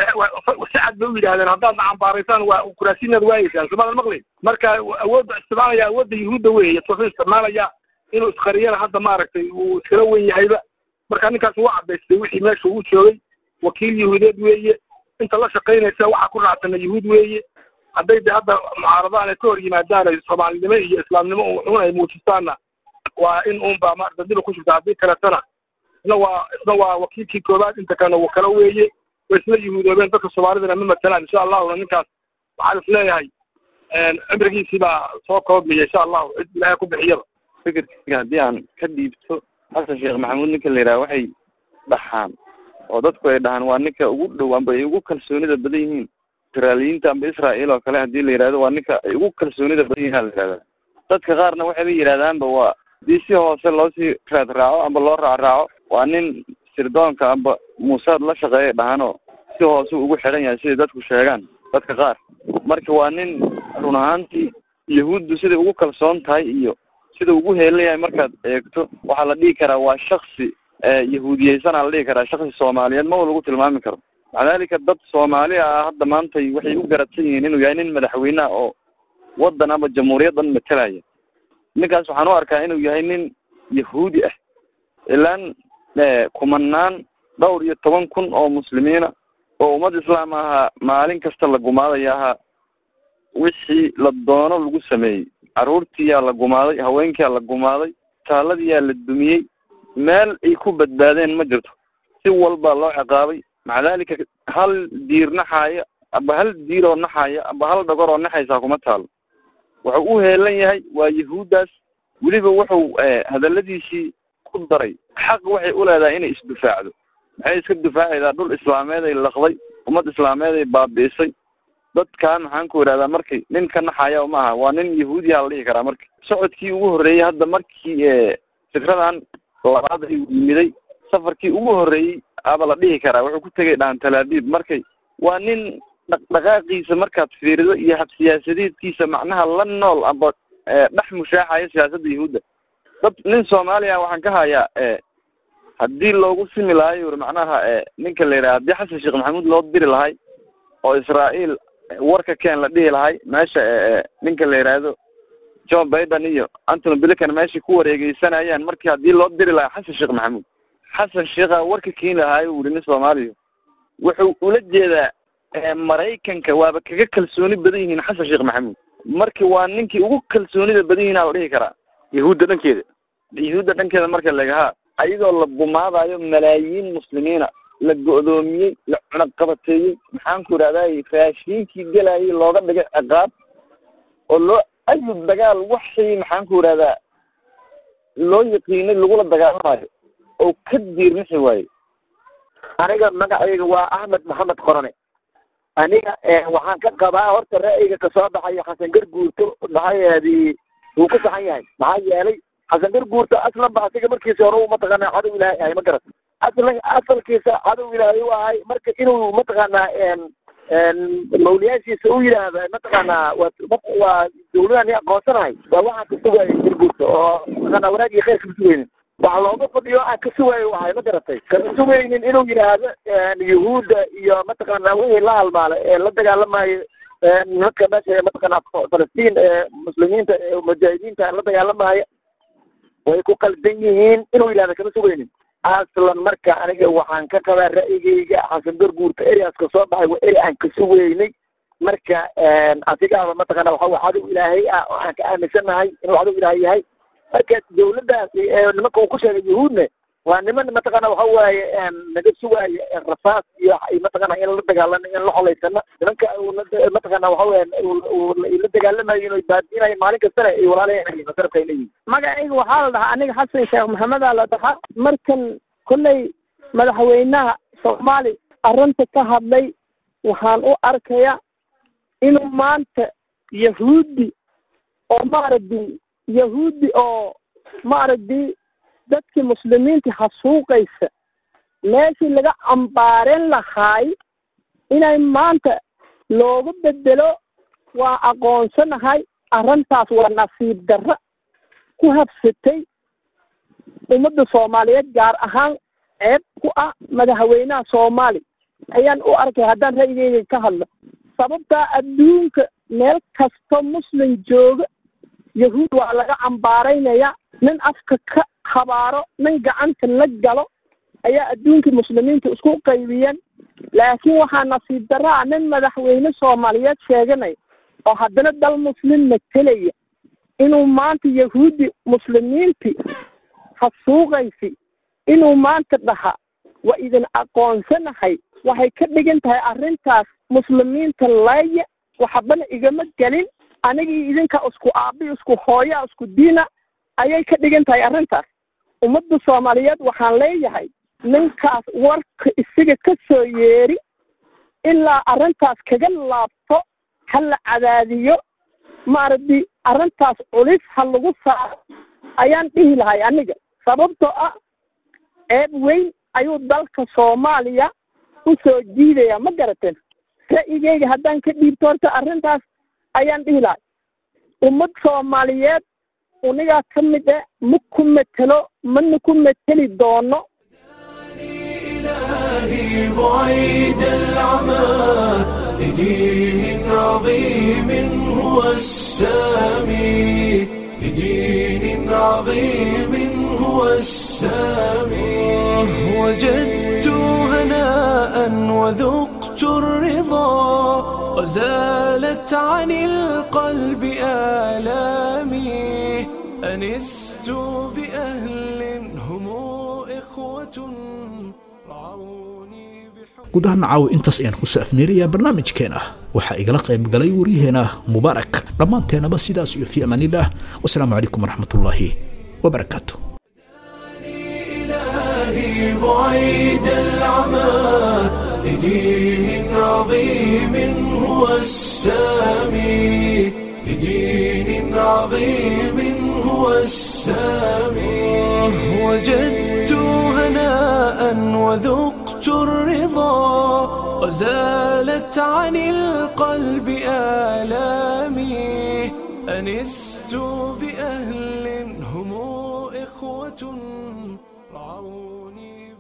S6: si cad bay u yidhahdeen haddaad na cambaaraysaan waa kuraasiinaad waayeysaan soomaadan maqlayn marka awoodda isticmaalaya awoodda yuhuudda weeye wuxuu isticmaalaya inuu isqariyana hadda maaragtay uu iskala wen yahayba marka ninkaasi waa cadaystay wixii meesha uu joogay wakiil yahuudeed weeye inta la shaqaynaysa waxaa ku raacsana yuhuud weeye hadday de hadda mucaaradaan ay ka hor yimaadaan ay soomaalinimo iyo islaamnimo un ay muujistaanna waa in unba maarata dib ku shirta haddii kaletana isna waa isna waa wakiilkii koobaad inta kalena wa kala weeye way isla yuhuudoobeen dadka soomaalidana ma matalaan insha allahuna ninkaas waxaan is leeyahay cimrigiisii baa soo koobmaya insha allahu cid ilaahay ku bixiyaba
S7: fikirkayga haddii aan ka dhiibto xasan sheekh maxamuud ninka la yidhaha waxay dhaxaan oo dadku ay dhahaan waa ninka ugu dhow amba ay ugu kalsoonida badan yihiin israaliyiinta amba israa'iil oo kale haddii la yidhahdo waa ninka ay ugu kalsoonida badan yihiin la yidhahdaa dadka qaarna waxayba yidhahdaanba waa hadii si hoose loosii raad raaco amba loo raac raaco waa nin sirdoonka amba muusaad la shaqeeya dhahanoo si hoose ugu xidhan yahay siday dadku sheegaan dadka qaar marka waa nin run ahaantii yahuuddu siday ugu kalsoon tahay iyo sida ugu heelan yahay markaad eegto waxaa la dhihi karaa waa shaksi yahuudiyeysanaa la dhihi karaa shaksi soomaaliyeed ma lagu tilmaami karo maca dalika dad soomaali ah hadda maanta waxay u garadsan yihiin inuu yahay nin madaxweyneha oo waddan ama jamhuuriyaddan matalaya ninkaas waxaan u arkaa inuu yahay nin yahuudi ah ilaan kumanaan dhowr iyo toban kun oo muslimiina oo ummad islaam ahaa maalin kasta la gumaadaya ahaa wixii la doono lagu sameeyey carruurtiyaa la gumaaday haweenkiyaa la gumaaday taaladiyaa la dumiyey meel ay ku badbaadeen ma jirto si walbaa loo ciqaabay maca dalika hal diir naxaaya aba hal diir oo naxaaya aba hal dhagor oo naxaysaa kuma taalo wuxuu u heelan yahay waa yahuuddaas weliba wuxuu hadaladiisii ku daray xaq waxay u leedahay inay isdifaacdo maxay iska difaacaydaa dhul islaameed ay laqday ummad islaameed ay baabi'isay dadkan maxaan ku idhahdaa markay nin ka naxaya ma aha waa nin yahuudiya la dhihi karaa marka socodkii ugu horreeyey hadda markii fikradan labaad ay yimiday safarkii ugu horreeyey aba la dhihi karaa wuxuu ku tegay dhahan talaabib markay waa nin dhaqdhaqaaqiisa markaad fiirido iyo habsiyaasadeedkiisa macnaha la nool amba dhex mushaaxaya siyaasadda yahuudda dad nin soomaaliya waxaan ka hayaa haddii loogu simi lahayo uri macnaha ninka la yidhaha haddii xasan sheekh maxamuud loo diri lahay oo israa'iil warka keen la dhihi lahay meesha ninka la yidhaahdo john biden iyo antony blinken meeshay ku wareegeysanayaan markii haddii loo diri lahaa xasan sheekh maxamuud xasan sheekha warka keeni lahaayo uri nin soomaaliya wuxuu ula jeedaa maraykanka waaba kaga kalsooni badan yihiin xasan sheekh maxamuud marka waa ninkii ugu kalsoonida badan yihiin aa la dhihi karaa yahuudda dhankeeda yahuudda dhankeeda marka lagahaa ayadoo la bumaadayo malaayiin muslimiina la go'doomiyey la cunaqabateeyey maxaan ku idhahday raashiinkii gelayay looga dhigay ciqaab oo loo ayu dagaal waxii maxaan ku idhahdaa loo yaqiinay lagula dagaalamayo oo ka diirmixi waaye
S8: aniga magacayga waa axmed maxamed qorane aniga waxaan ka qabaa horta ra'yiga kasoo baxayo xasan garguurto maxaayeedi wuu ku saxan yahay maxaa yeelay xasan garguurto aslan ba asiga markiisa hore mataqaanaa cadow ilaahay ahay ma garat aslan asalkiisa cadow ilaahay u ahay marka inuu mataqaanaa mawliyaashiisa u yidhaahda mataqaanaa waa waa dawladan i aqoonsanahay waa waxaan ka sugaayo garguurta oo mataqaanaa wanaag iyo khayr kama sugaynin wax looga fadhiyo aan ka sugaayo wahay ma garatay kama sugaynin inuu yidhaahdo yahuudda iyo mataqaanaa wixii la halmaala ee la dagaalamayo nimanka meesha mataqaanaa falastiin ee muslimiinta ee mujaahidiinta la dagaalamaya way ku qaldan yihiin inuu yidhahdo kama sugaynin aslan marka aniga waxaan ka qabaa ra'yigayga xasan garguurta ereaska soo baxay waa ere aan ka sugeynay marka asigaaba mataqaana waxa wa cadow ilaahay ah oo aan ka aaminsanahay inuu cadow ilaahay yahay marka dawladdaasi nimanka uu ku sheegay yahuudne waa niman mataqaana waxa waaye naga sugaayo rasaas iyo mataqaana in la dagaalano in la xolaysano nimanka mataqaana waxa weya la dagaalamayo inay baadiinayo maalin kastana ay walaalayan masarafka ay leeyihin
S9: magacayga waxaa la dhahaa aniga xasan sheekh maxamedaa la dhahaa markan kolley madaxweynaha soomaali arrinta ka hadlay waxaan u arkaya inuu maanta yahuudi oo maaragtay yahuudi oo maaragtay dadkii muslimiinta hasuuqaysa meeshii laga cambaareen lahaay inay maanta looga bedelo waa aqoonsanahay arrintaas waa nasiib darro ku habsatay ummadda soomaaliyeed gaar ahaan ceeb ku ah madaxweynaha soomaali ayaan u arkay haddaan ra'yigeyga ka hadlo sababtaa adduunka meel kasto muslim jooga yahuud waa laga cambaaraynaya nin afka ka habaaro nin gacanta la galo ayaa adduunkii muslimiinta isku qaybiyeen laakiin waxaa nasiib daraa nin madaxweyne soomaaliyeed sheeganaya oo haddana dal muslim matelaya inuu maanta yahuudi muslimiinti hasuuqaysi inuu maanta dhaha waa idin aqoonsanahay waxay ka dhigan tahay arrintaas muslimiinta laya waxbana igama gelin anigii idinka isku aabi isku hooya isku diina ayay ka dhigan tahay arrintaas ummadda soomaaliyeed waxaan leeyahay ninkaas warka isaga ka soo yeeri ilaa arrintaas kaga laabto ha la cadaadiyo maaragtay arrintaas culis ha lagu saaro ayaan dhihi lahay aniga sababtoo ah ceeb weyn ayuu dalka soomaaliya u soo jiidaya ma garateen ra'yigeyga haddaan ka dhiibto horta arrintaas ayaan dhihi lahay ummad soomaaliyeed unigaa ka mid eh ma ku metelo mana ku meteli doono
S1: إلهي بعيد العمى لدين عظيم هو السامي لدين عظيم هو السامي وجدت هناء وذقت الرضا وزالت عن القلب آلامي أنست بأهل هم إخوة
S2: guud ahaan caawa intaas ayaan ku saafmeerayaa barnaamijkeena waxaa igala qayb galay waryaheena mubaarak dhammaanteenaba sidaas iyo fii amaanillaah wasalaamu calaykum waraxmatullaahi wabarakaatu
S1: إلهي بعيد العمى لدين عظيم هو السامي لدين عظيم هو السامي وجدت هناء وذقت الرضا وزالت عن القلب آلامي أنست بأهل هم إخوة رعوني